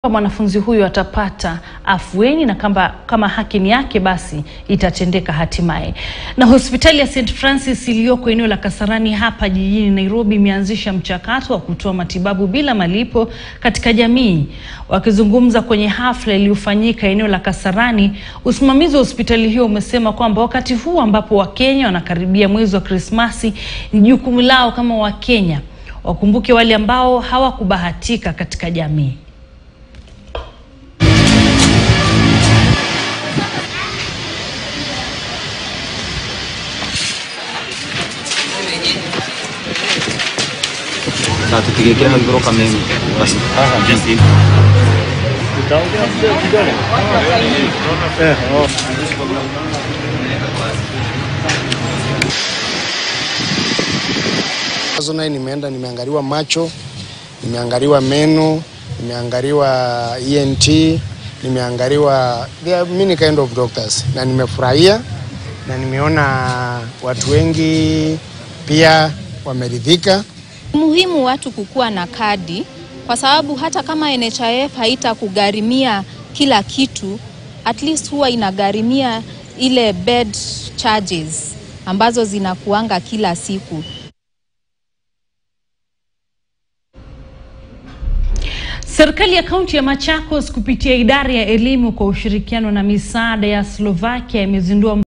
mwanafunzi huyu atapata afueni na kama, kama haki ni yake basi itatendeka hatimaye. Na hospitali ya St Francis iliyoko eneo la Kasarani hapa jijini Nairobi imeanzisha mchakato wa kutoa matibabu bila malipo katika jamii. Wakizungumza kwenye hafla iliyofanyika eneo la Kasarani, usimamizi wa hospitali hiyo umesema kwamba wakati huu ambapo Wakenya wanakaribia mwezi wa Krismasi, ni jukumu lao kama Wakenya wakumbuke wale ambao hawakubahatika katika jamii. Sasa tukigekea hivyo kama hivi basi. Nazo naye nimeenda nimeangaliwa macho, nimeangaliwa meno, nimeangaliwa ENT, nimeangaliwa there are many kind of doctors, na nimefurahia na nimeona watu wengi pia wameridhika. Muhimu watu kukuwa na kadi kwa sababu hata kama NHIF haitakugharimia kila kitu, at least huwa inagharimia ile bed charges ambazo zinakuanga kila siku. Serikali ya kaunti ya Machakos kupitia idara ya elimu kwa ushirikiano na misaada ya Slovakia imezindua